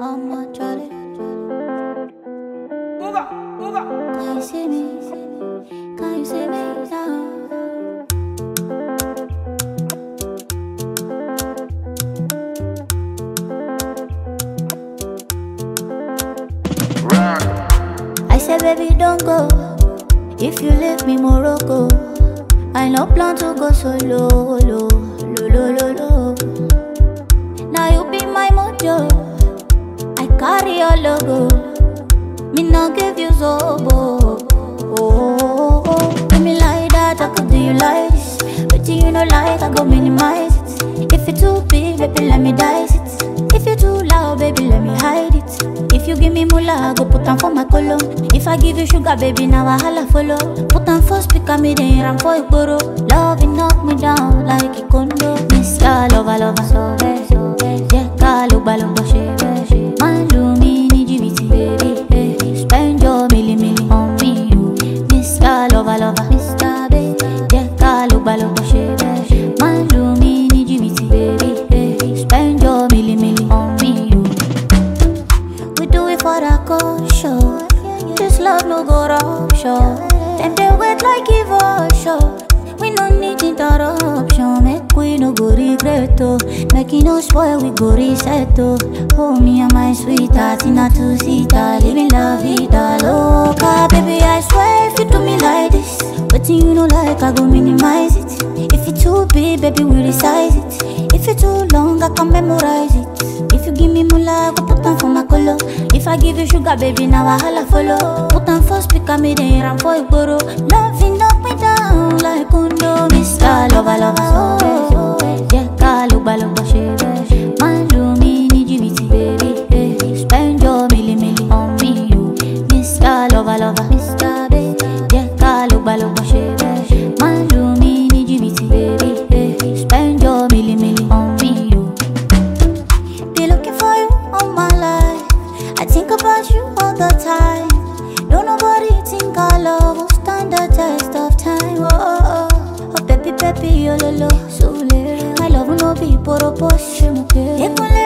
I'm a Charlie. Can you see me? Can you see me now? I said, baby, don't go. If you leave me, Morocco. I no plan to go solo, lo, lo, lo, lo, lo. Now you be my mojo. I carry your logo. Me not give you zobo. Oh, oh, oh. Give me like that, I could do you like this. But you know like, I go minimize it. If it's too big, baby, let me dice it. If you too loud, baby, let me hide it. If you give me moolah, I go put on for my color. If I give you sugar, baby, now I holla follow. Put on for speaker, me then ram for igboro. Love it knock me down like a condo. Miss ya, lover, lover, so bad, so bad. Yeah, call up, balo, she, Man, do me, need you, baby, baby. Spend your milli, milli on me, you. Miss ya, lover, lover, Mr. Baby. Yeah, call up, balo, she, Man, do me, need you, baby, baby. Spend your milli, milli on me, you. We do it for the culture. This love no go rupture. Them they wait like evolution. We no need interruption. Make we no go regret oh. Make it no spoil, we go reset oh. Oh me and my sweetheart in a two seater, living la vida loca. Baby I swear if you do me like this, but you know like I go minimize it. If it too big, baby we resize it. If it too long, I can memorize it. If you give me moolah, I go put on for my color. If I give you sugar, baby, now I holla follow. Put on for speaker, me then ram for igboro. Loving knock me down like condo. Mr. Lover, lover, so yeah, call up, balo, she, Man, do me, need you, bitty, baby, baby. Spend your milli, milli on me, you. Mr. Lover, lover, Mr. Baby, yeah, call up, balo, she, Man, do me, need you, bitty, baby, baby. Spend your milli, milli on me, you. Be looking for you all my life. I think about you all the time. Don't nobody think our love will stand the test of time. Oh, oh, oh. oh baby, baby, oh, lo, lo, so My love will not be poro posh, muke. Ekule